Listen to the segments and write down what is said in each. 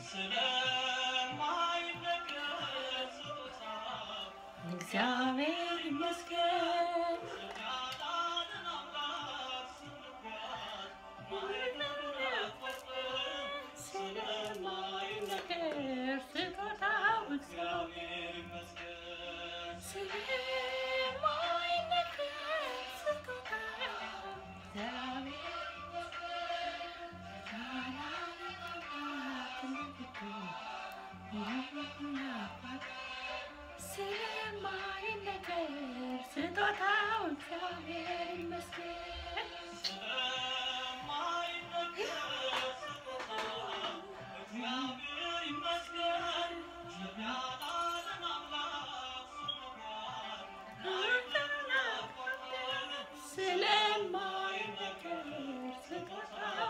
እግዚአብሔር ይመስገን ስለማይነገር ስጦታው እግዚአብሔር ስለማይነገር ስጦታው እግዚአብሔር ስለማይነገር ስጦታው እግዚአብሔር ይመስገን ስለማይነገር ስጦታው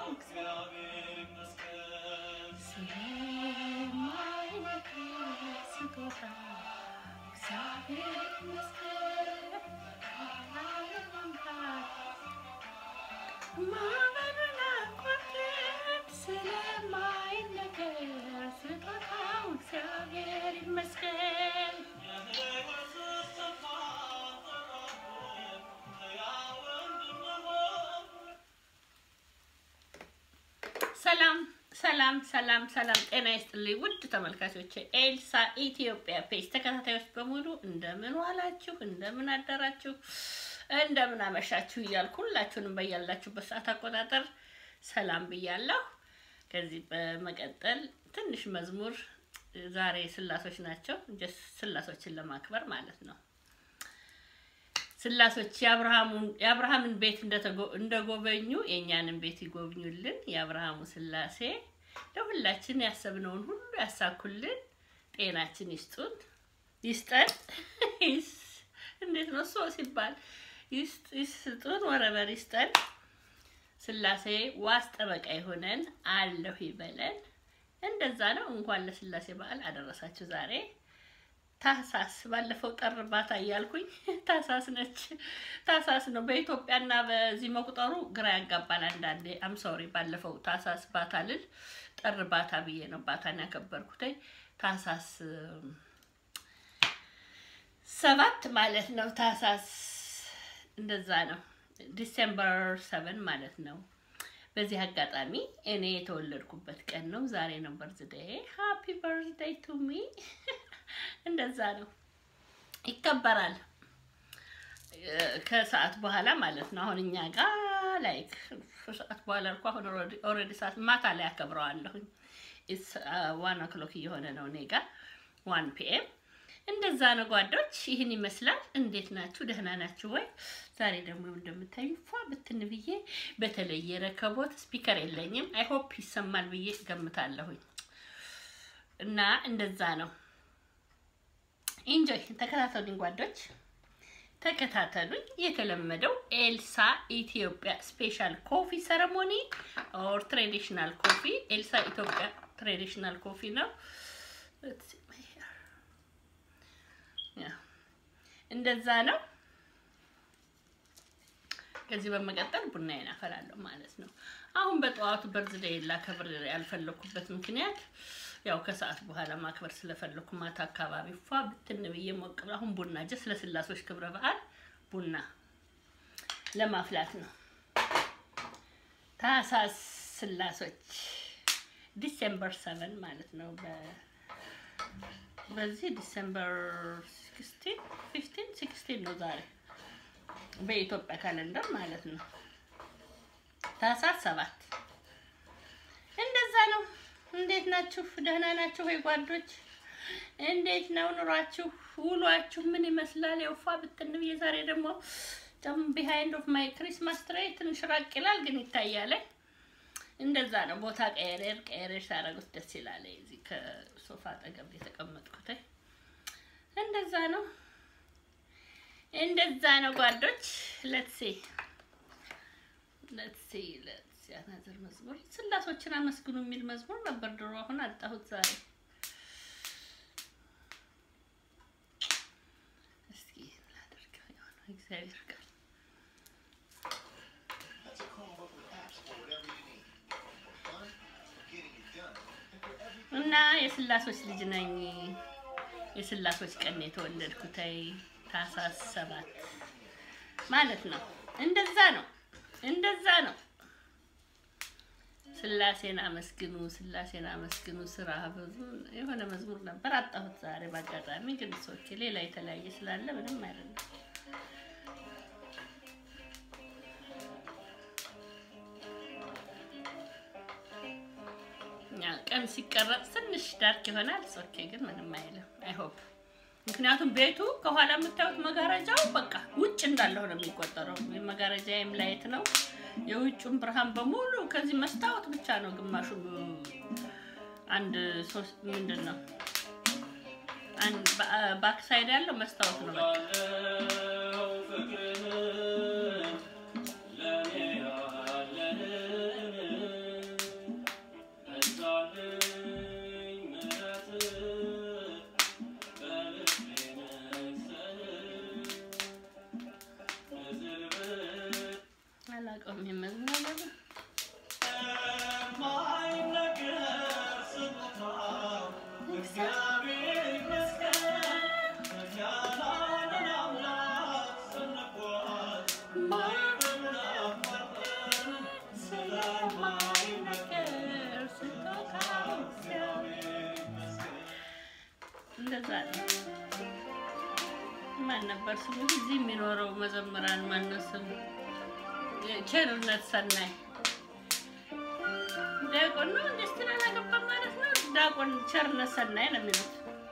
ስለማይነገር ስጦታው እግዚአብሔር ይመስገን ዓለም አምላክ ማዕበሉን አቋርጠን ስለማይነገር ስጦታው እግዚአብሔር ይመስገን ሰላም ሰላም ሰላም ሰላም፣ ጤና ይስጥልኝ ውድ ተመልካቾች፣ ኤልሳ ኢትዮጵያ ፔጅ ተከታታዮች በሙሉ እንደምን ዋላችሁ፣ እንደምን አደራችሁ፣ እንደምን አመሻችሁ እያልኩ ሁላችሁንም በያላችሁበት ሰዓት አቆጣጠር ሰላም ብያለሁ። ከዚህ በመቀጠል ትንሽ መዝሙር ዛሬ ስላሶች ናቸው፣ ጀስት ስላሶችን ለማክበር ማለት ነው። ስላሶች የአብርሃምን ቤት እንደጎበኙ የእኛንም ቤት ይጎብኙልን። የአብርሃሙ ስላሴ ለሁላችን ያሰብነውን ሁሉ ያሳኩልን፣ ጤናችን ይስጡን ይስጠን። እንዴት ነው ሶ ሲባል ይስጡን፣ ወረበር ይስጠን። ስላሴ ዋስ ጠበቃ የሆነን አለሁ ይበለን። እንደዛ ነው። እንኳን ለስላሴ በዓል አደረሳችሁ ዛሬ ታሳስ ባለፈው ጠር ባታ እያልኩኝ ታሳስ ነች። ታሳስ ነው በኢትዮጵያና በዚህ መቁጠሩ ግራ ያጋባል አንዳንዴ። አም ሶሪ ባለፈው ታሳስ ባታ ልል ጠር ባታ ብዬ ነው ባታን ያከበርኩት። ታሳስ ሰባት ማለት ነው። ታሳስ እንደዛ ነው። ዲሴምበር ሰቨን ማለት ነው። በዚህ አጋጣሚ እኔ የተወለድኩበት ቀን ነው። ዛሬ ነው በርዝዴይ። ሃፒ በርዝዴይ ቱ ሚ እንደዛ ነው ይከበራል። ከሰዓት በኋላ ማለት ነው። አሁን እኛ ጋር ላይክ ሰዓት በኋላ እኮ አሁን ኦልሬዲ ሰዓት ማታ ላይ አከብረዋለሁኝ። ዋን ኦክሎክ እየሆነ ነው እኔ ጋር ዋን ፒኤም እንደዛ ነው ጓዶች። ይህን ይመስላል። እንዴት ናችሁ? ደህና ናችሁ ወይ? ዛሬ ደግሞ እንደምታዩ ፏ ብትን ብዬ በተለየ ረከቦት ስፒከር የለኝም። አይ ሆፕ ይሰማል ብዬ ገምታለሁኝ እና እንደዛ ነው። ኢንጆይ ተከታተሉኝ ጓዶች፣ ተከታተሉኝ። የተለመደው ኤልሳ ኢትዮጵያ ስፔሻል ኮፊ ሰረሞኒ ኦር ትሬዲሽናል ኮፊ ኤልሳ ኢትዮጵያ ትሬዲሽናል ኮፊ ነው። እንደዛ ነው። ከዚህ በመቀጠል ቡናዬን አፈላለሁ ማለት ነው። አሁን በጠዋቱ በርዝዴይ ላከብር ያልፈለኩበት ምክንያት ያው ከሰዓት በኋላ ማክበር ስለፈለኩ ማታ አካባቢ ፏ ብትን ብዬ ሞቅ ብላ አሁን ቡና ጀስ ለስላሶች ክብረ በዓል ቡና ለማፍላት ነው። ታህሳስ ስላሶች ዲሴምበር ሰቨን ማለት ነው። በዚህ ዲሴምበር ሲክስቲን ፊፍቲን ሲክስቲን ነው ዛሬ በኢትዮጵያ ካለንደር ማለት ነው። ታህሳስ ሰባት እንደዛ ነው። እንዴት ናችሁ? ደህና ናችሁ ወይ ጓዶች? እንዴት ነው ኑሯችሁ? ውሏችሁ ምን ይመስላል? የውፋ ብትን ብዬ ዛሬ ደግሞ ጨም ቢሃይንድ ኦፍ ማይ ክሪስማስ ትሬይ ትንሽ ራቅ ይላል፣ ግን ይታያል። እንደዛ ነው። ቦታ ቀየሬር ቀየሬር ሳደርጉት ደስ ይላል። እዚህ ከሶፋ አጠገብ የተቀመጥኩት እንደዛ ነው። እንደዛ ነው ጓዶች። ሌትስ ሲ ሌትስ ሲ ሌትስ ሲ አናዘር መዝሙር ስላሶችን አመስግኑ የሚል መዝሙር ነበር ድሮ፣ አሁን አጣሁት ዛሬ። እስኪ ላደርገው የሆነ እግዚአብሔር ቃል That's a Chromebook with apps for whatever you need. For fun, for getting it done, and for every እና የስላሶች ልጅ ነኝ። የስላሶች ቀን የተወለድኩት ታህሳስ ሰባት ማለት ነው። እንደዛ ነው፣ እንደዛ ነው። ስላሴን አመስግኑ፣ ስላሴን አመስግኑ። ስራ ብዙ የሆነ መዝሙር ነበር አጣሁት ዛሬ በአጋጣሚ ግን ሰዎች ሌላ የተለያየ ስላለ ምንም አይደለም። ቀን ሲቀረጽ ትንሽ ዳርክ ይሆናል። ኦኬ ግን ምንም አይልም። አይ ሆፕ ምክንያቱም ቤቱ ከኋላ የምታዩት መጋረጃው በቃ ውጭ እንዳለው ነው የሚቆጠረው። መጋረጃዬም ላይት ነው። የውጭውን ብርሃን በሙሉ ከዚህ መስታወት ብቻ ነው ግማሹ አንድ ሶስት ምንድን ነው ባክ ሳይድ ያለው መስታወት ነው በቃ አላውቀውም የመዝሙር ነገር እንደዛ ነው። ማን ነበር ስሙ? እዚህ የሚኖረው መዘምራን ማነው ስሙ? ቸርነት ሰናይ ዲያቆን ነው። እንደ ስትል አላገባም ማለት ነው። ዲያቆን ቸርነት ሰናይ ነው የሚሉት።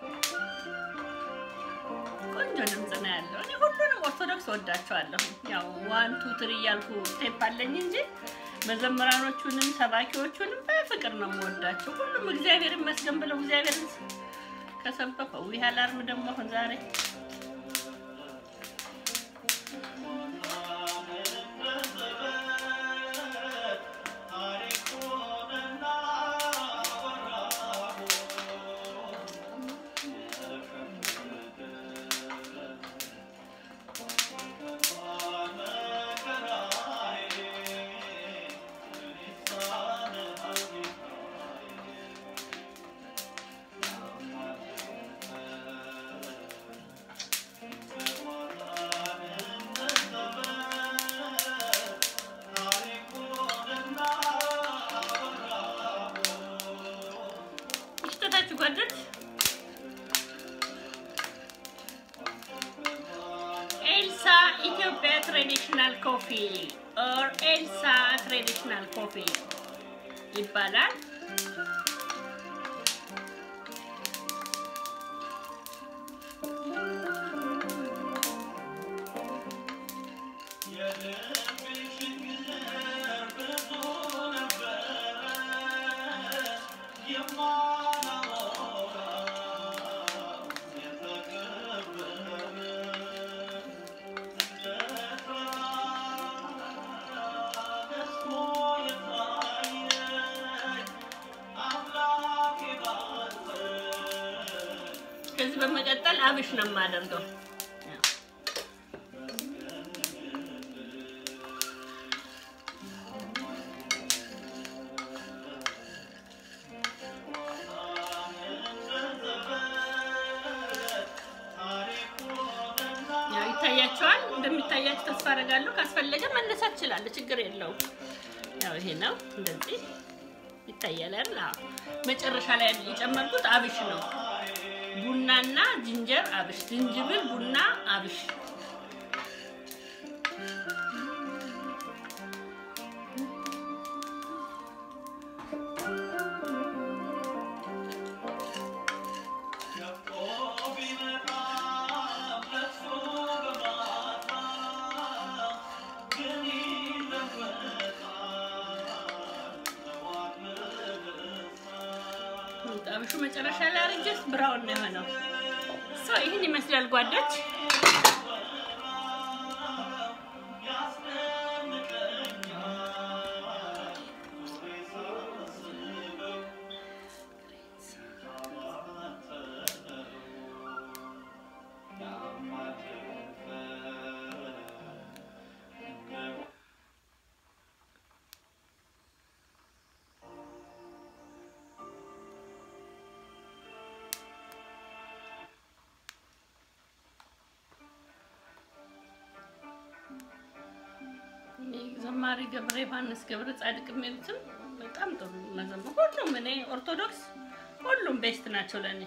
ቆንጆ ድምፅ ነው ያለው። እኔ ሁሉንም ኦርቶዶክስ ወዳቸዋለሁ። ያው ዋን ቱ ትሪ እያልኩ ስቴፕ አለኝ እንጂ መዘምራኖቹንም ሰባኪዎቹንም በፍቅር ነው የምወዳቸው። ሁሉም እግዚአብሔር ይመስገን ብለው እግዚአብሔርን ከሰበከው ይህ አላርም ደግሞ አሁን ዛሬ ይሽተታችሁ ጓደኞች ኤልሳ ኢትዮጵያ ትራዲሽናል ኮፊ ኦር ኤልሳ ትራዲሽናል ኮፊ ይባላል። ከዚህ በመቀጠል አብሽ ነው የማደርገው። ያው ይታያቸዋል። እንደሚታያቸው ተስፋ አደርጋለሁ። ካስፈለገ መነሳት እችላለሁ፣ ችግር የለውም። ያው ይሄ ነው እንደዚህ ይታያል አይደል? አዎ። መጨረሻ ላይ የጨመርኩት አብሽ ነው። ቡናና ዝንጀር አብሽ፣ ዝንጅብል፣ ቡና፣ አብሽ። አብሹ መጨረሻ ላይ አርጀስ ብራውን ነው የሆነው። ሰው ይህን ይመስላል ጓዶች። ማሪ ገብረ ዮሐንስ ገብረ ጻድቅ የሚሉትም በጣም ጥሩ መዘመር ሁሉም እኔ ኦርቶዶክስ ሁሉም ቤስት ናቸው ለእኔ።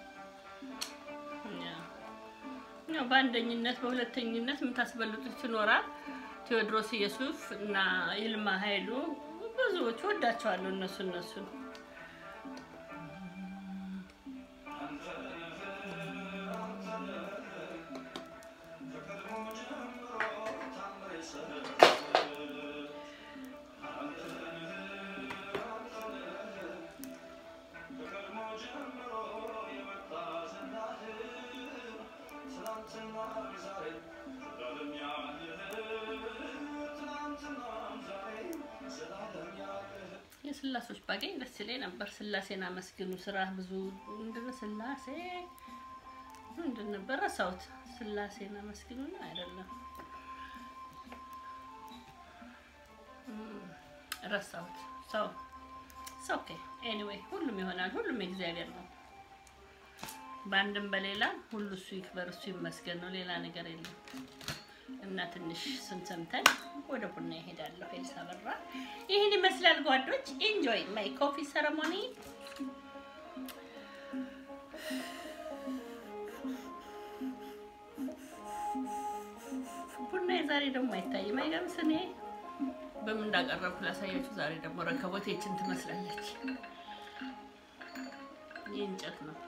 ያው በአንደኝነት በሁለተኝነት የምታስበልጡት ይኖራል። ቴዎድሮስ ኢየሱፍ እና ይልማ ኃይሉ ብዙዎች ወዳቸዋለሁ። እነሱ እነሱ የስላሶች ባገኝ ደስ ይለኝ ነበር። ስላሴን አመስግኑ ስራ ብዙ ምንድን ነው ስላሴ ምንድን ነበር ረሳሁት። ስላሴን አመስግኑ ነው አይደለም ረሳሁት። ሰው ኦኬ ኤኒዌይ ሁሉም ይሆናል። ሁሉም የእግዚአብሔር ነው። በአንድም በሌላ ሁሉ እሱ ይክበር እሱ ይመስገን ነው። ሌላ ነገር የለም። እና ትንሽ ስንሰምተን ወደ ቡና ይሄዳለሁ። ኤልሳ በራ ይህን ይመስላል ጓዶች። ኢንጆይ ማይ ኮፊ ሰረሞኒ። ቡና ዛሬ ደግሞ አይታይም። አይገርምስ? እኔ በምን እንዳቀረብኩ ላሳያችሁ። ዛሬ ደግሞ ረከቦቴችን ትመስላለች። ይህ እንጨት ነው።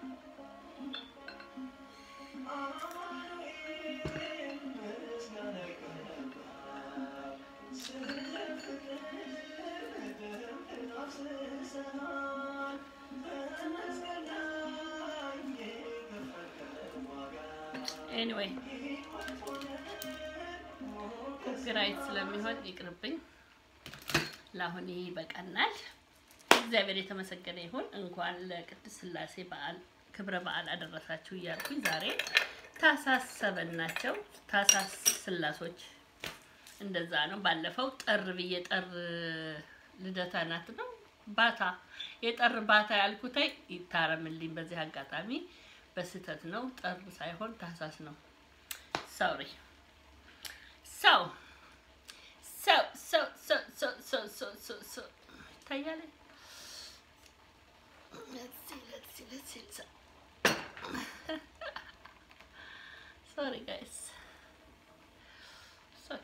ኤኒዌይ ኮፒራይት ስለሚሆን ይቅርብኝ። ለአሁን ይህ ይበቃናል። እግዚአብሔር የተመሰገነ ይሁን። እንኳን ለቅድስት ሥላሴ በዓል ክብረ በዓል አደረሳችሁ እያልኩኝ ዛሬ ታኅሳስ ሰበን ናቸው። ታኅሳስ ሥላሶች እንደዛ ነው። ባለፈው ጠር ብዬ ጠር ልደታ ናት ነው ባታ የጠር ባታ ያልኩታይ ይታረምልኝ። በዚህ አጋጣሚ በስህተት ነው። ጠር ሳይሆን ታኅሳስ ነው። ሶሪ ሰው ሰው ሰው ሰው ሰው ሰው ሰው ሰው ሰው ይታያል። ሶሪ ጋይስ ኦኬ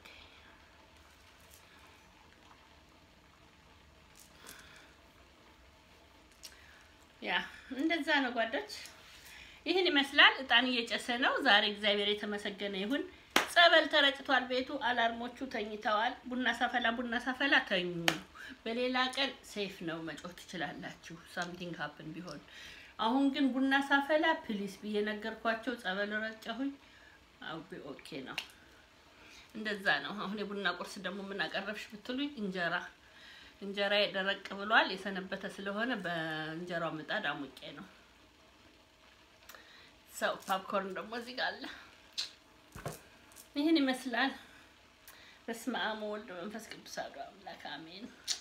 ያ እንደዛ ነው ጓዶች። ይህን ይመስላል። እጣን እየጨሰ ነው ዛሬ። እግዚአብሔር የተመሰገነ ይሁን። ጸበል ተረጭቷል። ቤቱ አላርሞቹ ተኝተዋል። ቡና ሳፈላ ቡና ሳፈላ ተኙ። በሌላ ቀን ሴፍ ነው መጮህ ትችላላችሁ፣ ሳምቲንግ ሀፕን ቢሆን። አሁን ግን ቡና ሳፈላ ፕሊስ ብዬ ነገርኳቸው። ጸበል ረጨሁኝ። አቢ ኦኬ ነው። እንደዛ ነው። አሁን የቡና ቁርስ ደግሞ ምን አቀረብሽ ብትሉኝ እንጀራ እንጀራ ደረቅ ብሏል። የሰነበተ ስለሆነ በእንጀራው ምጣድ አሙቄ ነው። ሰው ፓፕኮርን ደግሞ እዚህ ጋር አለ። ይህን ይመስላል። በስመ አብ ወወልድ ወመንፈስ ቅዱስ አሐዱ አምላክ አሜን።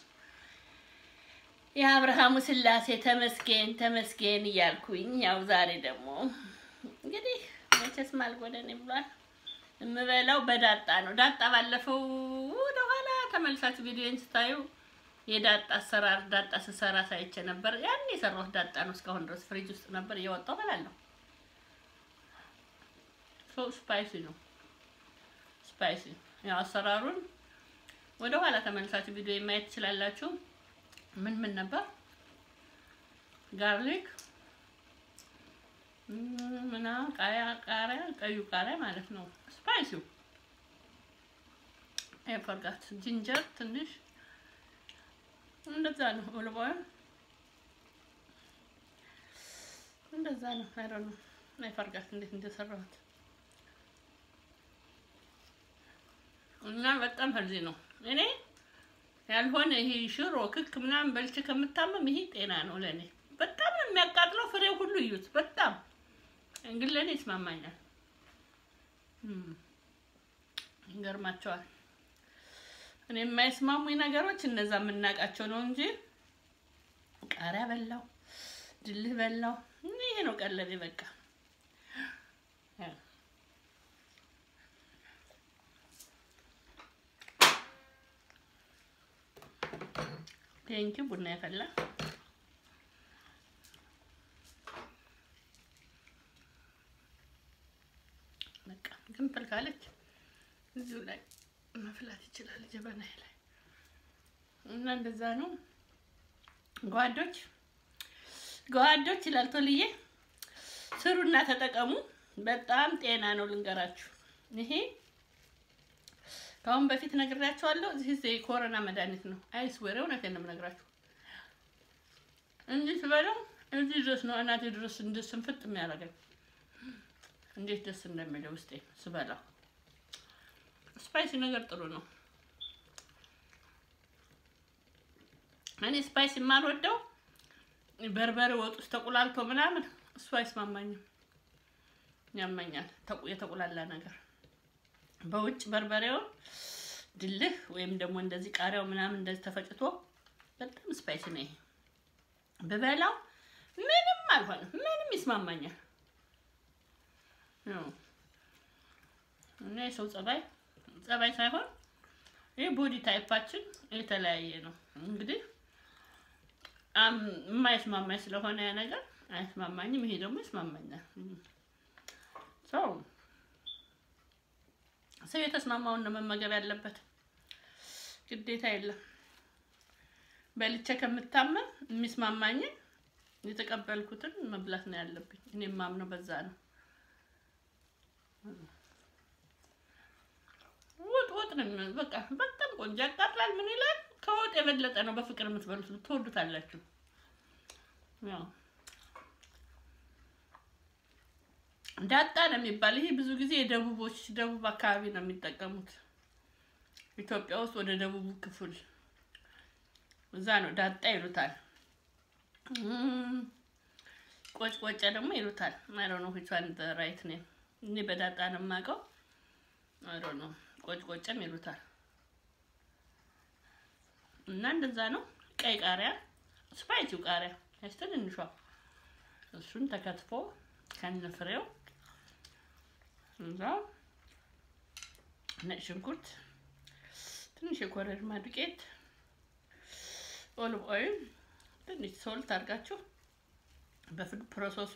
የአብርሃሙ ሥላሴ ተመስገን ተመስገን እያልኩኝ ያው ዛሬ ደግሞ እንግዲህ መቼስ ማልጎደን ብሏል። የምበላው በዳጣ ነው። ዳጣ ባለፈው ወደኋላ ተመልሳችሁ ቪዲዮን ስታዩ የዳጣ አሰራር ዳጣ ስሰራ ሳይቼ ነበር። ያን የሰራሁት ዳጣ ነው። እስካሁን ድረስ ፍሪጅ ውስጥ ነበር እየወጣሁ እበላለሁ። ሶ ስፓይሲ ነው ስፓይሲ ያው አሰራሩን ወደ ኋላ ተመልሳችሁ ቪዲዮ ማየት ትችላላችሁ። ምን ምን ነበር? ጋርሊክ ምና ቃሪያ ቃሪያ ቀዩ ቃሪያ ማለት ነው። ስፓይሲው አይፈርጋት ጂንጀር ትንሽ እንደዛ ነው። ኦሊቭ ኦይል እንደዛ ነው። አይ ዶንት ኖ አይፈርጋት እንዴት እንደሰራሁት እና በጣም ሄልዚ ነው። እኔ ያልሆነ ይሄ ሽሮ ክክ ምናምን በልቼ ከምታመም ይሄ ጤና ነው ለእኔ። በጣም ነው የሚያቃጥለው። ፍሬው ሁሉ እዩት። በጣም እንግዲህ ለእኔ ይስማማኛል። ይገርማቸዋል። እኔ የማይስማሙኝ ነገሮች እነዛ የምናውቃቸው ነው እንጂ ቃሪያ በላው፣ ድልህ በላው፣ ይሄ ነው ቀለቤ በቃ ቴንኪ ቡና የፈላ በቃ ግንፍል ካለች እዚሁ ላይ መፍላት ይችላል ጀበና ላይ እና እንደዛ ነው ጓዶች ጓዶች ይላል ቶልዬ ስሩና ተጠቀሙ። በጣም ጤና ነው ልንገራችሁ። ይሄ ከአሁን በፊት ነግሬያቸዋለሁ። እዚህ የኮሮና መድኃኒት ነው። አይስወር እውነቴን ነው የምነግራችሁ። እንዲህ ስበለው እዚህ ድረስ ነው እናቴ ድረስ እንደ ስንፍጥ የሚያደርገኝ እንዴት ደስ እንደሚለው ውስጤ ስበላው። ስፓይሲ ነገር ጥሩ ነው። እኔ ስፓይሲ የማልወደው በርበሬ ወጥ ውስጥ ተቁላልቶ ምናምን እሱ አይስማማኝም፣ ያመኛል። የተቁላላ ነገር በውጭ በርበሬውን ድልህ ወይም ደግሞ እንደዚህ ቃሪያው ምናምን እንደዚህ ተፈጭቶ በጣም ስፓይሲ ነው ይሄ። ብበላው ምንም አልሆንም፣ ምንም ይስማማኛል። እና የሰው ጸባይ ጸባይ ሳይሆን ይህ ቦዲ ታይፓችን የተለያየ ነው። እንግዲህ የማይስማማኝ ስለሆነ ያ ነገር አይስማማኝም። ይሄ ደግሞ ይስማማኛል። ሰው ሰው የተስማማውን ነው መመገብ ያለበት፣ ግዴታ የለም። በልቼ ከምታመም የሚስማማኝን የተቀበልኩትን መብላት ነው ያለብኝ። እኔ የማምነው በዛ ነው። ወጥ ወጥ ነው የሚሆነው። በቃ በጣም ቆንጆ ያቃጥላል። ምን ይላል? ከወጥ የበለጠ ነው በፍቅር የምትበሉት። ትወዱታላችሁ። ያው ዳጣ ነው የሚባል ይሄ ብዙ ጊዜ የደቡቦች ደቡብ አካባቢ ነው የሚጠቀሙት። ኢትዮጵያ ውስጥ ወደ ደቡቡ ክፍል እዛ ነው ዳጣ ይሉታል። ቆጭ ቆጨ ደግሞ ይሉታል። አይ ዶንት ኖ ዊች ዋን ዘ ራይት ኔም። እኔ በዳጣ ነው የማውቀው። አይ ዶንት ኖ ቆጭ ቆጨም ይሉታል። እና እንደዛ ነው። ቀይ ቃሪያ ስፓይሲው ቃሪያ ያስ ትንሿ እሱን ተከትፎ ከነፍሬው እዛ ነጭ ሽንኩርት፣ ትንሽ የኮረሪማ ዱቄት፣ ኦሊቭ ኦይል፣ ትንሽ ሶልት አድርጋችሁ በፉድ ፕሮሰሱ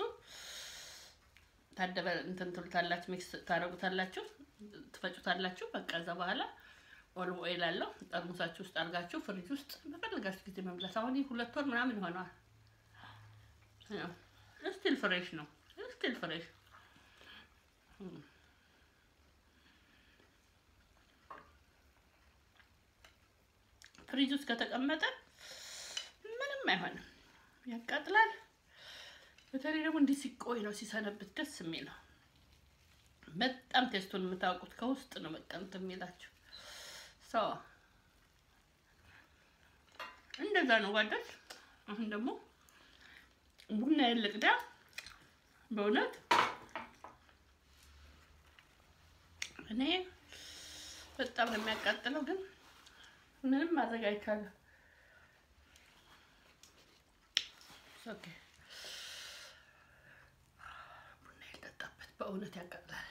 ታደበ እንትን ትሉታላችሁ፣ ሚክስ ታደርጉታላችሁ፣ ትፈጩታላችሁ። በቃ እዛ በኋላ ኦሊቭ ኦይል አለው ጠርሙሳችሁ ውስጥ አድርጋችሁ ፍሪጅ ውስጥ በፈለጋችሁ ጊዜ መብላት። አሁን ይህ ሁለት ወር ምናምን ይሆነዋል። ስቲል ፍሬሽ ነው። ስቲል ፍሬሽ ፍሪጅ ውስጥ ከተቀመጠ ምንም አይሆንም፣ ያቃጥላል። በተለይ ደግሞ እንዲህ ሲቆይ ነው ሲሰነብት ደስ የሚለው። በጣም ቴስቱን የምታውቁት ከውስጥ ነው በቃ እንትን የሚላችሁ ሰው እንደዛ ነው ጓደች። አሁን ደግሞ ቡና የልቅዳ በእውነት እኔ በጣም ነው የሚያቃጥለው፣ ግን ምንም ማድረግ አይቻልም። ኦኬ ቡና የልጠጣበት በእውነት ያቃጥላል።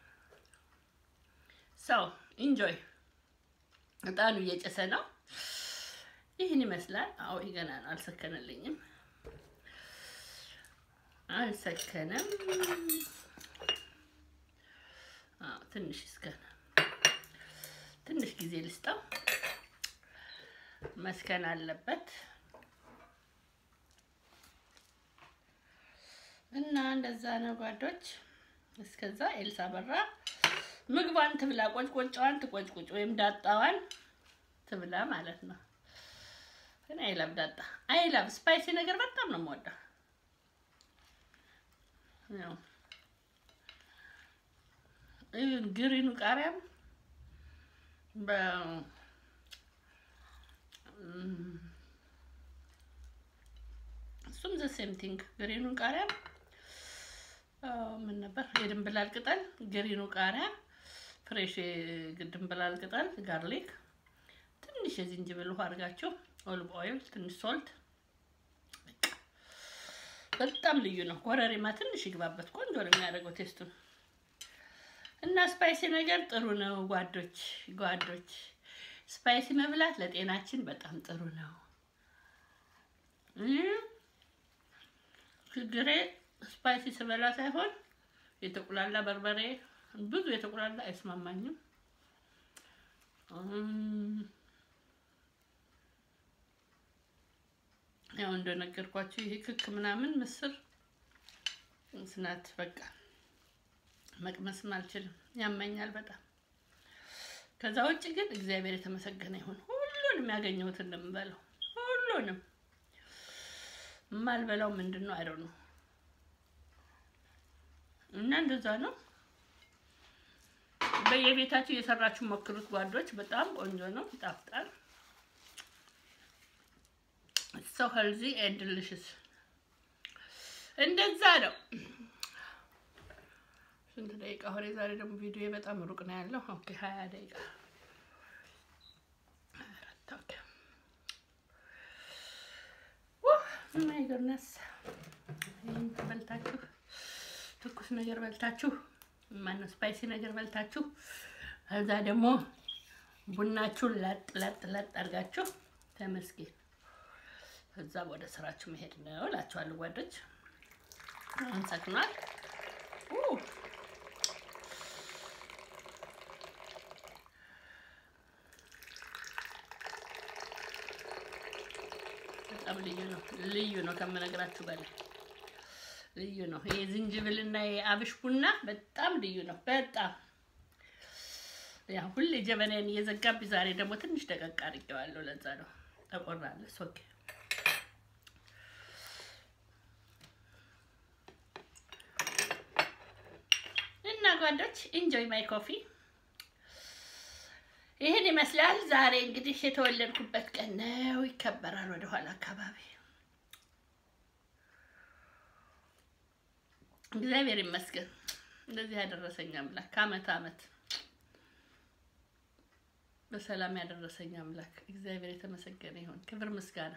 ሰው ኢንጆይ እጣኑ እየጨሰ ነው። ይህን ይመስላል። አዎ ይህ ገና ነው፣ አልሰከነልኝም፣ አልሰከነም። አዎ ትንሽ እስከነ ትንሽ ጊዜ ልስጠው፣ መስከን አለበት እና እንደዛ ነው ጓዶች። እስከዛ ኤልሳ በራ ምግቧን ትብላ፣ ቆጭቆጫዋን ትቆጭቁጭ ወይም ዳጣዋን ትብላ ማለት ነው። ግን አይላብ ዳጣ አይላብ ስፓይሲ ነገር በጣም ነው የምወደው። ያው ግሪኑ ቃሪያም በ እሱም ዘ ሴም ቲንግ ግሪኑን ቃሪያ ምን ነበር የድንብላል ቅጠል፣ ግሪኑ ቃሪያ፣ ፍሬሽ የድንብላል ቅጠል፣ ጋርሊክ፣ ትንሽ የዝንጅብል ውሃ አድርጋችሁ ኦሊቭ ኦይል፣ ትንሽ ሶልት፣ በጣም ልዩ ነው። ኮረሪማ ትንሽ ይግባበት፣ ቆንጆ ነው የሚያደርገው ቴስቱን እና ስፓይሲ ነገር ጥሩ ነው ጓዶች ጓዶች። ስፓይሲ መብላት ለጤናችን በጣም ጥሩ ነው። ችግሬ ስፓይሲ ስበላ ሳይሆን የተቁላላ በርበሬ ብዙ የተቁላላ አይስማማኝም። ያው እንደነገርኳችሁ ይሄ ክክ ምናምን ምስር ስናት በቃ መቅመስም አልችልም፣ ያመኛል በጣም። ከዛ ውጭ ግን እግዚአብሔር የተመሰገነ ይሁን ሁሉንም ያገኘሁትን እንደምበለው ሁሉንም የማልበላው ምንድን ነው አይደው ነው እና እንደዛ ነው። በየቤታችሁ እየሰራችሁ ሞክሩት ጓዶች፣ በጣም ቆንጆ ነው፣ ይጣፍጣል። ሶ ሄልዚ ኤንድ ዲሊሽስ እንደዛ ነው። ስንት ደቂቃ ሆነ? ዛሬ ደግሞ ቪዲዮ በጣም ሩቅ ነው ያለው። ኦኬ ሀያ ደቂቃ ማይ ጎድነስ ይህን በልታችሁ ትኩስ ነገር በልታችሁ ማነው ስፓይሲ ነገር በልታችሁ ከዛ ደግሞ ቡናችሁን ለጥ ለጥ ለጥ አድርጋችሁ ተመስገን። ከዛ ወደ ስራችሁ መሄድ ነው እላችኋለሁ ጓዶች። አሁን ሰክኗል። በጣም ልዩ ነው፣ ልዩ ነው ከምነግራችሁ በላይ ልዩ ነው። ይሄ ዝንጅብልና የአብሽ ቡና በጣም ልዩ ነው። በጣም ያ ሁሌ ጀበናዬን እየዘጋብኝ፣ ዛሬ ደግሞ ትንሽ ደቀቅ አድርጌዋለሁ። ለዛ ነው ተቆራለስ። ኦኬ እና ጓዶች ኢንጆይ ማይ ኮፊ ይህን ይመስላል። ዛሬ እንግዲህ የተወለድኩበት ቀን ነው፣ ይከበራል ወደኋላ አካባቢ እግዚአብሔር ይመስገን እንደዚህ ያደረሰኝ አምላክ ከአመት አመት በሰላም ያደረሰኝ አምላክ እግዚአብሔር የተመሰገነ ይሁን። ክብር ምስጋና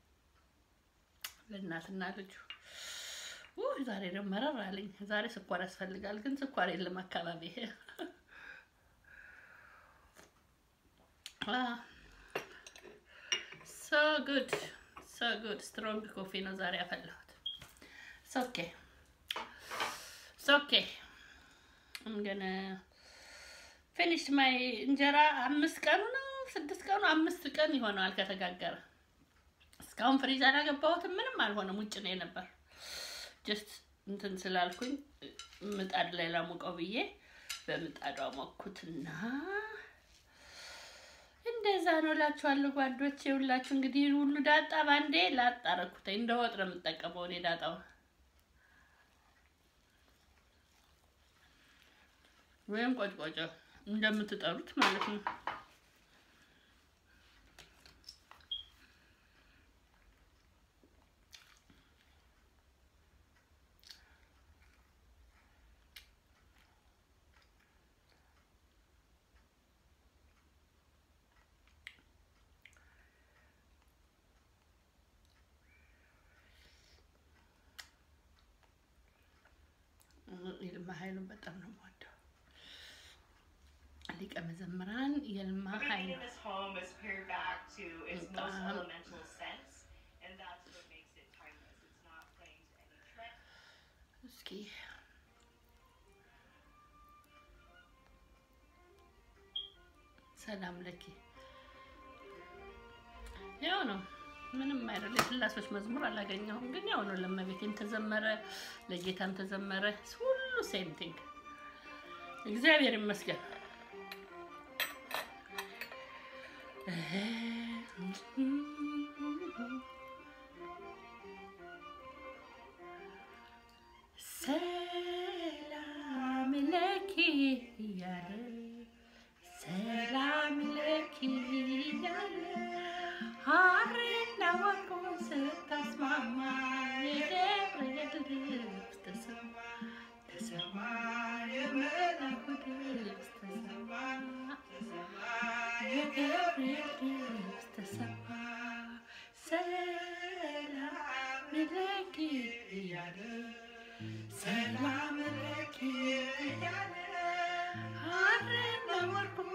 ለእናትና ልጁ። ውይ ዛሬ ደግሞ መረር አለኝ። ዛሬ ስኳር ያስፈልጋል፣ ግን ስኳር የለም አካባቢ። ሶ ጉድ ሶ ጉድ ስትሮንግ ኮፊ ነው ዛሬ ያፈላሁት። ኦኬ ኦኬ እንገነ ፊኒሽ ማይ እንጀራ አምስት ቀኑ ነው ስድስት ቀኑ አምስት ቀን ይሆነዋል ከተጋገረ። እስካሁን ፍሪዝ አላገባሁትም። ምንም አልሆነም። ውጭ ነው የነበር ጀስት እንትን ስላልኩኝ ምጣድ ላይ ላሙቀው ብዬ በምጣዷ ሞኩትና እንደዛ ነው እላችኋለሁ ጓዶች። የሁላችሁ እንግዲህ ሁሉ ዳጣ ባንዴ ላጣረኩተኝ እንደ ወጥ ነው የምጠቀመው እኔ ዳጣው ወይም ቆጭቆጫ እንደምትጠሩት ማለት ነው። ይልማ ኃይሉን በጣም ነው የምወደው። ሊቀ መዘምራን የልማ ኃይሉ Everything in this home is paired back to its most Um, elemental sense, and that's what makes it timeless. It's not playing to any trend. እስኪ ሰላም ለኪ ያው ነው። ምንም አይደል። የስላሶች መዝሙር አላገኘሁም፣ ግን ያው ነው። ለእመቤቴም ተዘመረ፣ ለጌታም ተዘመረ። ሁሉ ሴም ቲንግ። እግዚአብሔር ይመስገን። ሰላም ለኪ እያለ ሰላም ለኪ እያለ ሐርና ወርቁን ስታስማማ የገብርኤል ድምፅ ተሰማ ተሰማ የመላኩ ድምፅ ተሰማ የገብርኤል ድምፅ ተሰማ ሰላም ለኪ እያለ ሰላም ለኪ እያለ ሐርና ወርቁን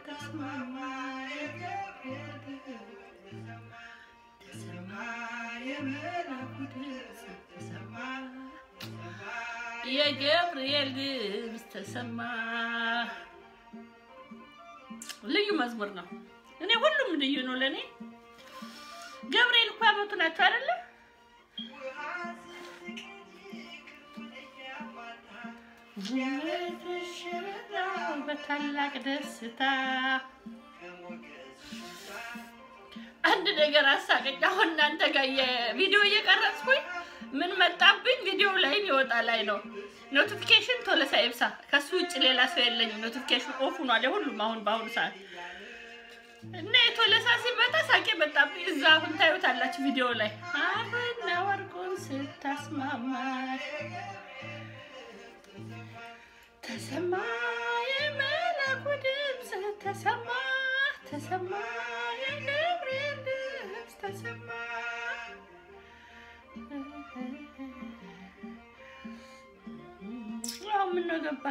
ስታስማማ የገብርኤል ድምፅ ተሰማ የመላኩ ድምፅ ተሰማ የገብርኤል ድምፅ ተሰማ። ልዩ መዝሙር ነው። እኔ ሁሉም ልዩ ነው ለእኔ። ገብርኤል እኮ አመቱ ናቸው አይደለ? በታላቅ ደስታ አንድ ነገር አሳቀኝ። አሁን እናንተ ጋር የቪዲዮ እየቀረጽኩኝ ምን መጣብኝ? ቪዲዮ ላይ ይወጣ ላይ ነው ኖቲፊኬሽን ቶለሳ ይብሳ። ከሱ ውጭ ሌላ ሰው የለኝም። ኖቲፊኬሽን ኦፍ ሆኗል የሁሉም አሁን በአሁኑ ሰዓት እና የቶለሳ ሲመጣ ሳቄ መጣብኝ። እዛ አሁን ታዩታላችሁ ቪዲዮ ላይ አብና ወርቁን ስታስማማ ተሰማ የመላኩ ድምፅ ተሰማ ተሰማ የገብርኤል ድምፅ ተሰማ አሁን ምን ነው ገባ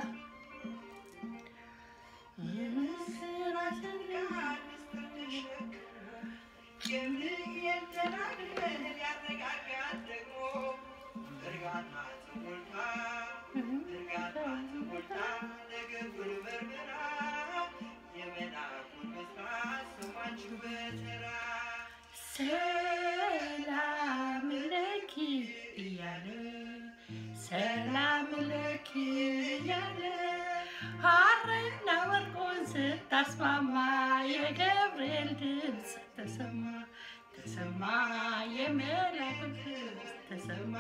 ሰላም ለኪ እያለ ሰላም ለኪ እያለ ሐርና ወርቁን ስታስማማ የገብርኤል ድምፅ ተሰማ ተሰማ የመላኩ ድምፅ ተሰማ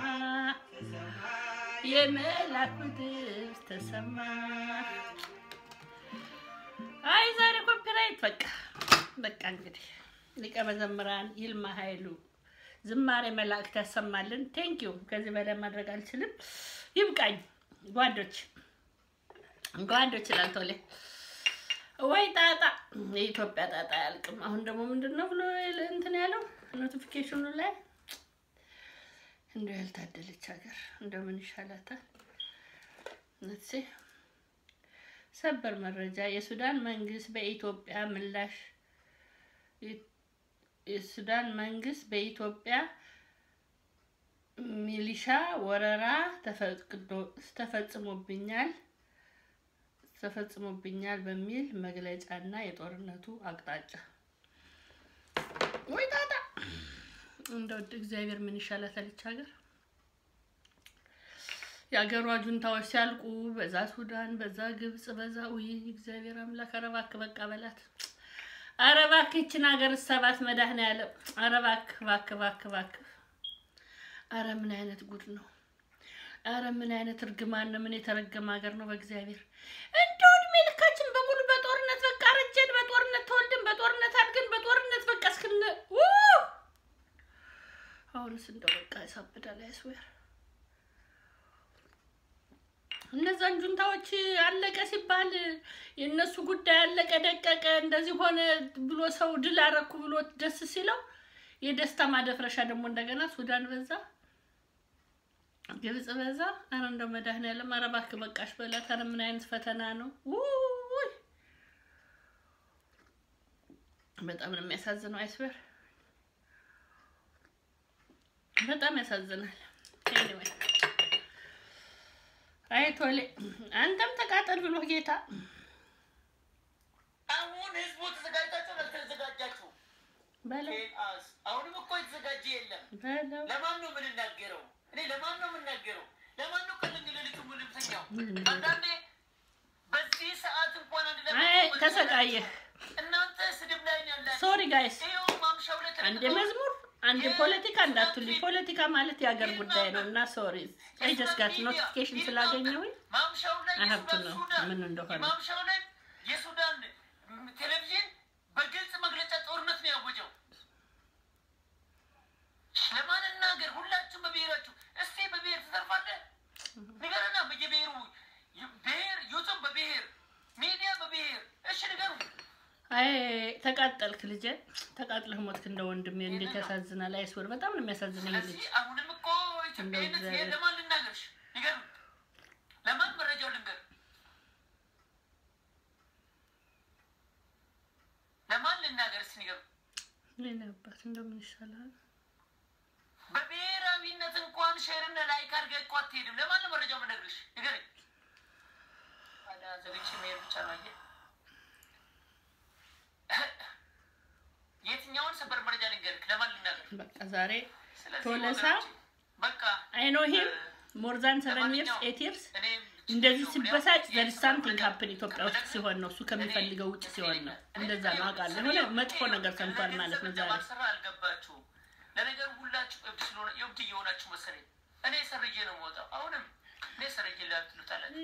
የመላኩ ድምፅ ተሰማ። አይ ዛሬ ኮፒራይት በቃ በቃ እንግዲህ ሊቀ መዘምራን ይልማ ኃይሉ ዝማሬ መላእክት ያሰማልን። ቴንኪዩ። ከዚህ በላይ ማድረግ አልችልም። ይብቃኝ ጓዶች ጓዶች ይላል ቶሌ ወይ ጣጣ የኢትዮጵያ ጣጣ አያልቅም። አሁን ደግሞ ምንድን ነው ብሎ እንትን ያለው ኖቲፊኬሽኑ ላይ እንደው ያልታደለች ሀገር እንደምን ይሻላታል? ነትሴ ሰበር መረጃ የሱዳን መንግስት በኢትዮጵያ ምላሽ የሱዳን መንግስት በኢትዮጵያ ሚሊሻ ወረራ ተፈጽሞብኛል ተፈጽሞብኛል በሚል መግለጫና የጦርነቱ አቅጣጫ ወይ ጣጣ እንደው እግዚአብሔር ምን ይሻላታል ይች ሀገር። የሀገሯ ጁንታዎች ሲያልቁ በዛ ሱዳን፣ በዛ ግብጽ፣ በዛ ውይ እግዚአብሔር አምላክ ኧረ እባክህ በቃ በላት። ኧረ እባክህ ይችን ሀገር ሰባት መድኃኒዓለም ኧረ እባክህ እባክህ እባክህ እባክህ ኧረ ምን አይነት ጉድ ነው! ኧረ ምን አይነት እርግማን ነው! ምን የተረገመ ሀገር ነው! በእግዚአብሔር እንደው እድሜ ልካችን በሙሉ በጦርነት በቃ ረጀን፣ በጦርነት ተወልደን፣ በጦርነት አድገን፣ በጦርነት በቃ እስክነ አሁንስ እንደው በቃ ያሳብዳል። አይስዌር እነዛን ጁንታዎች አለቀ ሲባል የእነሱ ጉዳይ አለቀ ደቀቀ እንደዚህ ሆነ ብሎ ሰው ድል አረኩ ብሎ ደስ ሲለው የደስታ ማደፍረሻ ደግሞ እንደገና ሱዳን በዛ፣ ግብጽ በዛ። አረ እንደው መድኃኒዓለም ኧረ እባክህ በቃሽ በላት። አረ ምን አይነት ፈተና ነው! ውይ በጣም ነው የሚያሳዝነው። አይስበር በጣም ያሳዝናል። ኤኒዌይ አይ ቶሌ አንተም ተቃጠል ብሎ ጌታ አሁን ህዝቡ ተዘጋጅታችሁ አልተዘጋጃችሁ? በለው ኬንአስ አሁንም እኮ የተዘጋጀ የለም። በለው ለማን ነው የምንናገረው? እኔ ለማን ነው የምናገረው? ለማን ነው ቀለኝ ሌሊቱ ምልምተኛው? አንዳንዴ በዚህ ሰዓት እንኳን አንድ አይ ተሰቃየህ። እናንተ ስድብ ላይ ነው ያላችሁ። ሶሪ ጋይስ ይኸው ማምሻው ላይ አንድ መዝሙር አንድ ፖለቲካ እንዳትሉኝ። ፖለቲካ ማለት የሀገር ጉዳይ ነው እና ሶሪ አይ ጀስት ጋት ኖቲፊኬሽን ስላገኘሁኝ ማምሻው ላይ I have to የሱዳን know ሱዳን ምን እንደሆነ። ማምሻው ላይ የሱዳን ቴሌቪዥን በግልጽ መግለጫ ጦርነት ነው ያወጀው። ለማን እናገር? ሁላችሁም በብሔራችሁ እስቲ በብሔር ትዘርፋለህ ንገረና፣ በየብሔሩ ብሔር ዩቱብ በብሔር ሚዲያ በብሔር እሺ ንገሩ። አይ ተቃጠልክ ልጄ፣ ተቃጥለህ ሞትክ እንደ ወንድሜ። እንዴት ያሳዝናል! አይስወር በጣም ነው የሚያሳዝነው ይሄ ልጅ። ስለዚህ አሁንም እኮ እንደው ኢትዮጵያዊነት እግዚአብሔር- ይሄን ለማን ልናገርሽ? ንገሩ። ለማን መረጃው ልንገር? ለማን ልናገር? እስኪ ንገሩ። ሌላ አባት እንደምን ይሻላል? በ- ቪዲዮውን ሼርና ላይክ አድርገህ እኮ አትሄድም። ለማን ነው መረጃው የምነግርሽ? ንገረኝ። ታዲያ ዘግቼ መሄድ ብቻ ነው። አየህ፣ የትኛውን ሰበር መረጃ ልንገርህ? ለማን ልናገር? በቃ ዛሬ ስለዚህ ቶለሳ ወገኖቼ፣ በቃ አይ ኖ ሂም ሞር ዛን ሰቨን ይርስ ኤት ይርስ እንደዚህ ሲበሳጭ ዘር ሳምቲንግ ሀፕን ኢትዮጵያ ውስጥ ሲሆን ነው እሱ ከሚፈልገው ውጭ ሲሆን ነው። እንደዛ ነው አውቃለሁ። የሆነ መጥፎ ነገር ሰምቷል ማለት ነው ዛሬ። ስራ አልገባችሁም። ለነገሩ ሁላችሁ እብድ ስለሆነ እብድ እየሆናችሁ መሰለኝ። እኔ ሰርዬ ነው የምወጣው። አሁንም እኔ ሰርዬ ላትሉታላችሁ።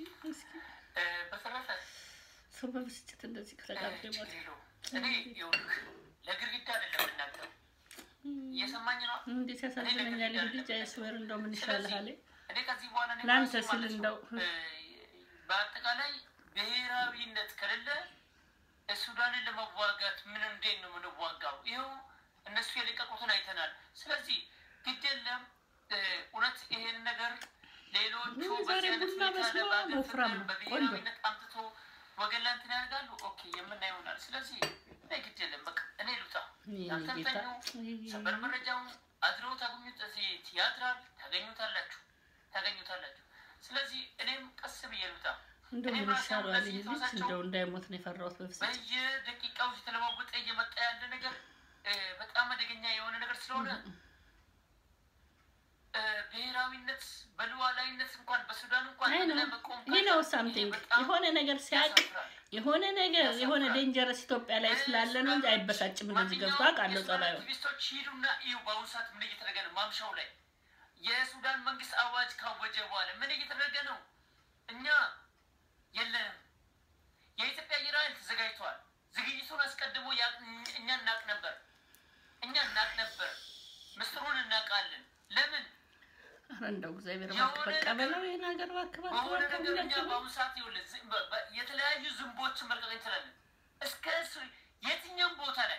በተረፈ ሰው በብስጭት እንደዚህ ከተጋባ ይሞት እኔ ይኸውልህ ለግድግዳ አይደለም የምናገረው። እየሰማኝ ነው። እንዴት ያሳዝነኛል ይህ ልጅ አይስወር እንደው ምን ይሻልሃል? እኔ ከዚህ በኋላ እኔ ለአንተ ራሴ ስል ማለት ነው፣ እንደው እ፣ በአጠቃላይ ብሔራዊነት ከሌለ ሱዳንን ለመዋጋት ምን እንዴት ነው የምንዋጋው? ይኸው እነሱ የለቀቁትን አይተናል። ስለዚህ ግድ የለም እ፣ እውነት ይሄን ነገር ሌሎቹ ዛሬ በዚህ አይነት ቡና ሁኔታ መስሎ ለበሀገር ወፍራም ፍቅር ነው። በብሔራዊነት አምጥቶ ወገን ላይ እንትን ያደርጋሉ። ኦኬ የምናየው ይሆናል። ስለዚህ እኔ ግድ የለም በቃ እኔ ልውጣ። የኔ ያንተም ጌታ ተኙ። ሰበር መረጃውን አድሮ ታገኙት እዚህ ቲያትራል ታገኙታላችሁ ታገኙታላችሁ። ስለዚህ እኔም ቀስ ብዬ ልውጣ። እንደው እኔም ምን ራሴ አሁን ይሻለዋል ለዚህ ይህ ልጅ ተወሳቸው እንደው እንዳይሞት ነው የፈራሁት በብስጭት። በየደቂቃው የተለዋወጠ እየመጣ ያለ ነገር እ፣ በጣም አደገኛ የሆነ ነገር ስለሆነ እ፣ ብሔራዊነት በሉዓላዊነት እንኳን በሱዳን እንኳን አይ ነው ለመቆም ይህ ነው ካልቻልን ሳምቲንግ ይሄ በጣም የሆነ ነገር ሲያቅ ያሳፍራል። የሆነ ነገር የሆነ ዴንጀረስ ኢትዮጵያ ላይ ስላለ ነው እንጂ አይበሳጭም። እንደዚህ ገብቶ አውቃለሁ ጸባዩ። አክቲቪስቶች ሂዱና እዩ። በአሁኑ ሰዓት ምን እየተደረገ ነው? ማምሻው ላይ የሱዳን መንግስት አዋጅ ካወጀ በኋላ ምን እየተደረገ ነው? እኛ የለንም። የኢትዮጵያ አየር ኃይል ተዘጋጅተዋል። ዝግጅቱን አስቀድሞ ያ- እኛ እናቅ ነበር፣ እኛ እናቅ ነበር፣ ምስጢሩን እናውቃለን። ለምን ኧረ እንደው እግዚአብሔር እባክህ በቃ በለው ይሄን ሀገር እባክህ እባክህ በሆነ እባክህ ነገር እኛ ሁላችንም በአሁኑ ሰዓት ይኸውልህ ዝም- በ- በ- የተለያዩ ዝንቦችን መልቀቅ እንችላለን። እስከ ሱ- የትኛውም ቦታ ላይ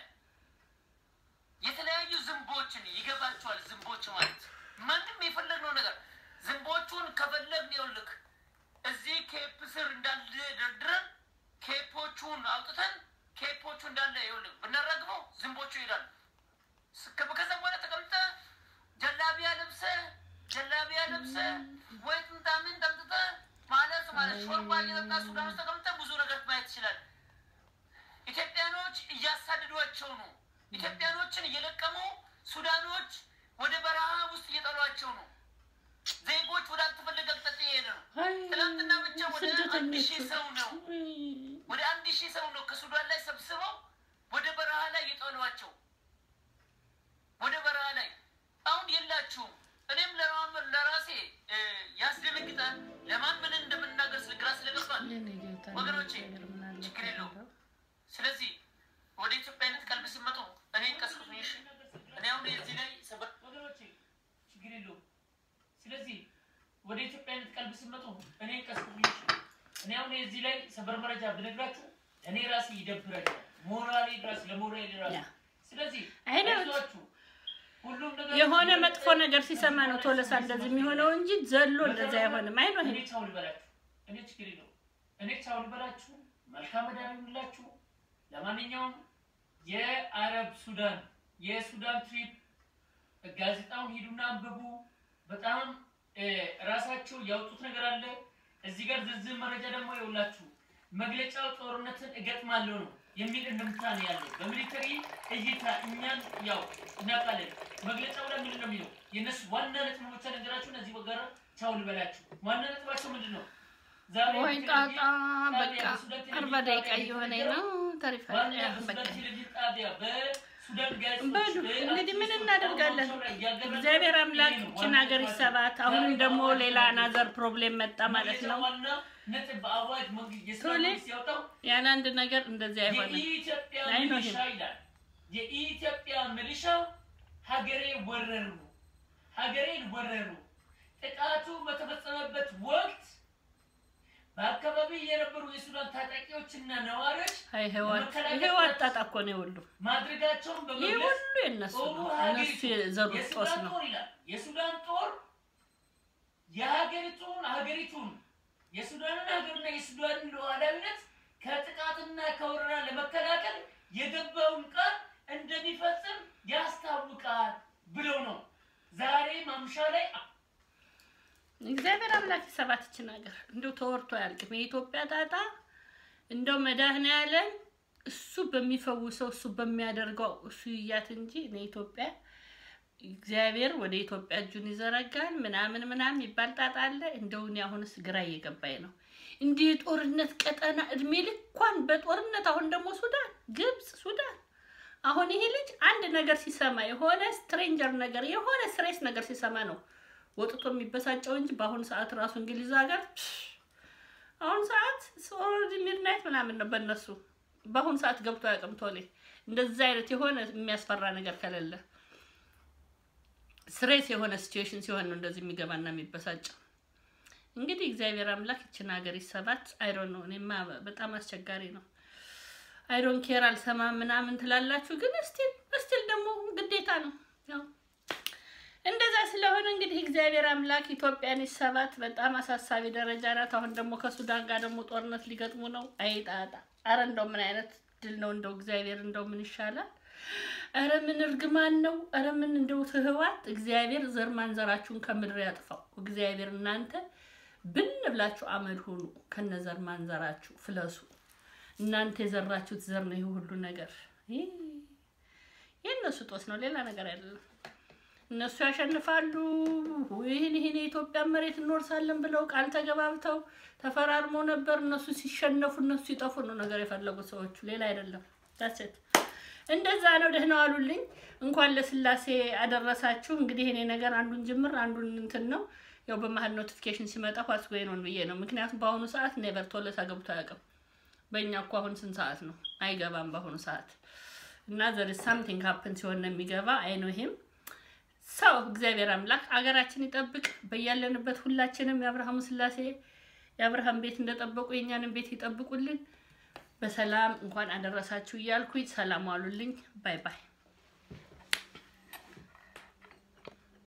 የተለያዩ ዝንቦችን ይገባቸዋል። ዝንቦች ማለት ማንም የፈለግነው ነገር ዝንቦቹን ከፈለግን ይኸውልህ እዚህ ኬፕ ስር እንዳለ ደርድረን ኬፖቹን አውጥተን ኬፖቹ እንዳለ ይኸውልህ ብናራግበው ዝንቦቹ ይሄዳሉ። እስከ ከዛ በኋላ ተቀምጠ ጀላቢያ ለብሰ ጀላቢያ ለብሰ ወይ ጥምጣምን ጠምጥጠ ማለት ማለት ሾርባ እየጠጣ ሱዳን ውስጥ ተቀምጠ ብዙ ነገር ማየት ትችላል። ኢትዮጵያኖች እያሳደዷቸው ነው። ኢትዮጵያኖችን እየለቀሙ ሱዳኖች ወደ በረሃ ውስጥ እየጠሏቸው ነው። ዜጎች ወደ አልተፈለገ አቅጣጫ እየሄደ ነው። አይ ትናንትና ብቻ ወደ አንድ ስደተኞቹ ሺህ ሰው ነው ወደ አንድ ሺህ ሰው ነው ከሱዳን ላይ ሰብስበው ወደ በረሃ ላይ የጣሏቸው። ወደ በረሃ ላይ አሁን የላችሁም። እኔም ለራመር ለራሴ እ፣ ያስደነግጣል። ለማን ምን እንደምናገር ስለ ግራ ስለገባል። የኔ ጌታ ወገኖቼ፣ እግዚአብሔር ምን አለ ችግር የለውም። ከሌለው? ስለዚህ ወደ ኢትዮጵያዊነት ቀልብ ሲመጡ እኔ ቀስቅሱኝ። እሺ፣ እኔ አሁን እዚህ ላይ ሰበር ወገኖቼ፣ ችግር የለውም። ስለዚህ ወደ ኢትዮጵያዊነት ቀልብ ሲመጡ እኔ ቀስቅሱኝ። እሺ፣ እኔ አሁን እዚህ ላይ ሰበር መረጃ ብነግራችሁ እኔ ራሴ ይደብረኛል። ሞራሌ ራስ ለሞራሌ ራስ ያ። ስለዚህ አይ ነው። አይዟችሁ፣ ሁሉም ነገር የሆነ መጥፎ ነገር ሲሰማ ነው ቶለሳ እንደዚህ የሚሆነው እንጂ ዘሎ እንደዛ አይሆንም። አይ ነው እኔ ይሄ ቻው ልበላችሁ። እኔ ችግር የለውም። እኔ ቻው ልበላችሁ። መልካም መዳን ይሁንላችሁ። ለማንኛውም የአረብ ሱዳን የሱዳን ትሪፕ ጋዜጣውን ሂዱና አንብቡ። በጣም እ፣ ራሳቸው ያወጡት ነገር አለ። እዚህ ጋር ዝርዝር መረጃ ደግሞ የውላችሁ መግለጫው ጦርነትን እገጥማለሁ ነው የሚል እንድምታ ነው ያለው። በሚሊተሪ እይታ እኛን ያው እናውቃለን። መግለጫው ላይ ምንድን ነው የሚለው? የእነሱ ዋና ነጥብ ብቻ ነገራችሁ። እነዚህ ወጋራ ቻው ልበላችሁ። ዋና ነጥባቸው ምንድን ነው? ዛሬ ወይ ጣጣ በቃ አርባ ደቂቃ እየሆነኝ ነው። ተሪፋ ዋና በቃ በሱዳን ቴሌቪዥን ጣቢያ በሱዳን ጋዜጦች በሉ እንግዲህ ምን እናደርጋለን? እያገረዱ እግዚአብሔር አምላክ ይሄ ነው ይችን ዋና ሀገር ነጥባቸው። ይሰባት። አሁንም ዛሬ ደግሞ በአዋጅ ሌላ ነው አናዘር ፕሮብሌም መጣ ማለት ነው። ዋና ነጥብ በአዋጅ መንግስት የሱዳን ቶሌ መንግስት ያወጣው ያን አንድ ነገር እንደዚህ አይሆንም። የኢትዮጵያ አይ ነው ሚሊሻ ይሄ። ይላል። የኢትዮጵያ ሚሊሻ ሀገሬ ወረሩ፣ ሀገሬን ወረሩ። ጥቃቱ በተፈጸመበት ወቅት በአካባቢ የነበሩ የሱዳን ታጣቂዎችና ነዋሪዎች አይ ህይወት ህይወት ጣጣ እኮ ነው የሁሉ ማድረጋቸውን ይህ በመግለጽ ሁሉ የነሱ ጦሩ ነው። ሀገሪቱ እነሱ የዘሩት ጦስ የሱዳን ነው። ጦር ይላል። የሱዳን ጦር የሀገሪቱን ሀገሪቱን የሱዳንን ሀገርና የሱዳንን ሉዓላዊነት ከጥቃትና ከወረራ ለመከላከል የገባውን ቃል እንደሚፈጽም ያስታውቃል ብለው ነው ዛሬ ማምሻ ላይ እግዚአብሔር አምላክ ሰባት ይችን ሀገር እንደው ተወርቶ አያልቅም። የኢትዮጵያ ጣጣ እንደው መድኃኔዓለም እሱ በሚፈውሰው እሱ በሚያደርገው እሱ ይያት እንጂ እኔ ኢትዮጵያ እግዚአብሔር ወደ ኢትዮጵያ እጁን ይዘረጋል ምናምን ምናምን የሚባል ጣጣ አለ። እንደው እኔ አሁንስ ግራ እየገባኝ ነው። እንዲህ የጦርነት ቀጠና እድሜ ልኳን በጦርነት አሁን ደግሞ ሱዳን፣ ግብፅ፣ ሱዳን አሁን ይሄ ልጅ አንድ ነገር ሲሰማ የሆነ ስትሬንጀር ነገር የሆነ ስሬስ ነገር ሲሰማ ነው ወጥቶ የሚበሳጨው እንጂ በአሁኑ ሰዓት ራሱ እንግሊዝ ሀገር አሁን ሰዓት ኦልሬዲ ሚድናይት ምናምን ነው በእነሱ በአሁኑ ሰዓት ገብቶ አያውቅም ቶሌ እንደዛ አይነት የሆነ የሚያስፈራ ነገር ከሌለ ስሬስ የሆነ ሲቹዌሽን ሲሆን ነው እንደዚህ የሚገባና የሚበሳጨው። እንግዲህ እግዚአብሔር አምላክ ይችን ሀገር ይሰባት። አይሮን ነው እኔማ በጣም አስቸጋሪ ነው። አይሮን ኬር አልሰማም ምናምን ትላላችሁ፣ ግን እስቲል እስቲል ደግሞ ግዴታ ነው ያው እንደዛ ስለሆነ እንግዲህ እግዚአብሔር አምላክ ኢትዮጵያን ይሰባት። በጣም አሳሳቢ ደረጃ ናት። አሁን ደግሞ ከሱዳን ጋር ደግሞ ጦርነት ሊገጥሙ ነው። አይጣጣ አረ እንደው ምን አይነት ድል ነው እንደው እግዚአብሔር እንደው ምን ይሻላል? አረ ምን እርግማን ነው? አረ ምን እንደው ትህዋት እግዚአብሔር ዘር ማንዘራችሁን ከምድር ያጥፋው። እግዚአብሔር እናንተ ብን ብላችሁ አመድ ሁኑ፣ ከነ ዘር ማንዘራችሁ ፍለሱ። እናንተ የዘራችሁት ዘር ነው ይህ ሁሉ ነገር። ይህ የእነሱ ጦስ ነው፣ ሌላ ነገር አይደለም። እነሱ ያሸንፋሉ። ይህን ይህን የኢትዮጵያ መሬት እንወርሳለን ብለው ቃል ተገባብተው ተፈራርመው ነበር። እነሱ ሲሸነፉ፣ እነሱ ሲጠፉ ነው ነገር የፈለጉት ሰዎቹ፣ ሌላ አይደለም። ዳሴት እንደዛ ነው። ደህና ዋሉልኝ። እንኳን ለስላሴ አደረሳችሁ። እንግዲህ እኔ ነገር አንዱን ጅምር አንዱን እንትን ነው ያው በመሀል ኖቲፊኬሽን ሲመጣ ኳስ ጎይ ነው ብዬ ነው። ምክንያቱም በአሁኑ ሰዓት ኔቨር ቶለታ ገብቶ አያውቅም። በእኛ እኮ አሁን ስንት ሰዓት ነው? አይገባም በአሁኑ ሰዓት እና ዘር ሳምቲንግ ሀፕን ሲሆን ነው የሚገባ። አይ ነው ይሄም ሰው እግዚአብሔር አምላክ አገራችን ይጠብቅ። በያለንበት ሁላችንም የአብርሃሙ ስላሴ የአብርሃም ቤት እንደጠበቁ የእኛንም ቤት ይጠብቁልን። በሰላም እንኳን አደረሳችሁ እያልኩኝ ሰላም ዋሉልኝ። ባይ ባይ